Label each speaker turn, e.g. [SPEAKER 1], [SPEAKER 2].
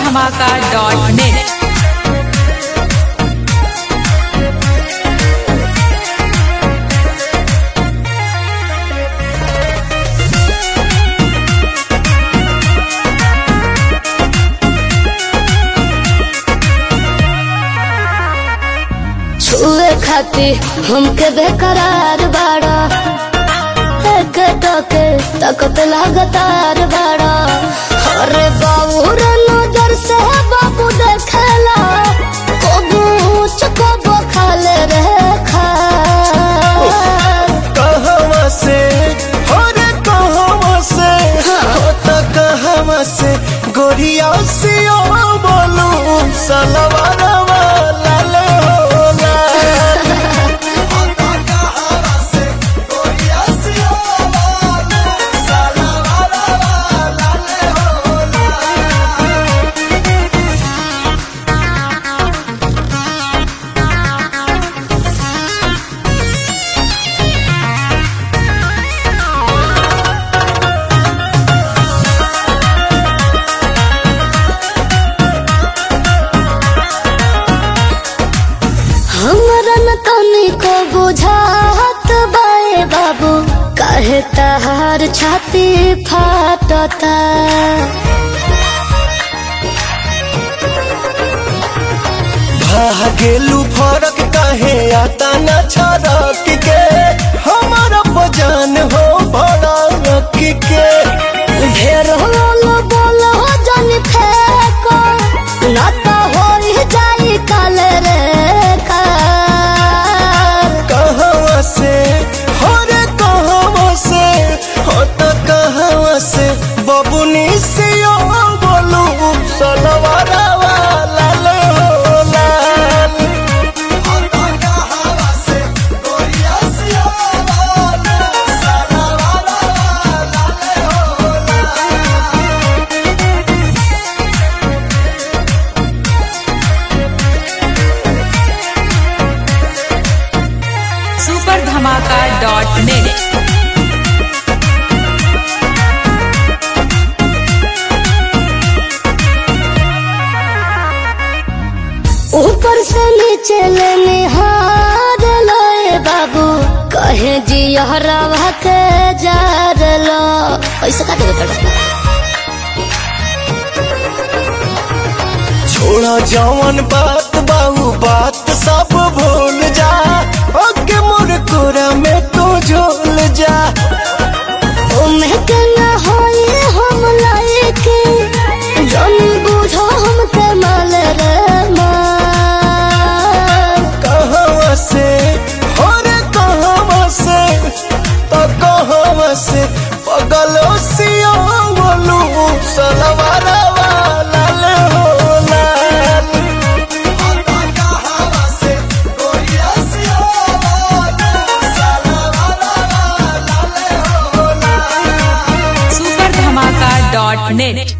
[SPEAKER 1] धमाका dot net
[SPEAKER 2] छुए खाती हमके बेकरार बाड़ा एक टके तकत लगातार बाड़ा अरे बाबू रे नजर से बाबू देखेला कबू चकबो खाले रे खा
[SPEAKER 3] कहवा से हो रे कहवा से हो त कहवा से गोरिया से ओ बोलू सलवारवा लाल हो लाल हो त कहवा से गोरिया से ओ बोलू सलवारवा लाल हो लाल
[SPEAKER 2] हमरा न तनिको बुझात बाए बाबू काहे तहार छाती फाटता
[SPEAKER 3] भागेलू फरक काहे आता न छरक के हमारा बजान हो भड़क के
[SPEAKER 2] ढेर होलो बोलो जन फेको ना तो होई जाई काल रे कार
[SPEAKER 3] कहवा से हो रे कहवा से हो त कहवा से बबुनी से ओ बोलू सलवारवा लाल हो लाल हो त कहवा से गोरिया से ओ बोलू सलवारवा लाल हो लाल
[SPEAKER 1] सुपर धमाका डॉट नेट
[SPEAKER 2] ऊपर से नीचे ले निहार लोए बाबू कहे जी हरवा के जार लो ऐसे का देवे तड़का
[SPEAKER 3] छोड़ा जवन बात बाहू बात सब भूल जा ओके मोर कोरा में तू झोल जा
[SPEAKER 2] ओमे के ना होई हम लायके जन बुझो हमके माल रे माल
[SPEAKER 3] कहवा से हो रे कहवा से तो कहवा से पगलो सियो बोलू सलवारवा लाल हो लाल हो त कहवा से गोरिया सियो बोलू सलवारवा लाल हो लाल
[SPEAKER 1] सुपर धमाका डॉट नेट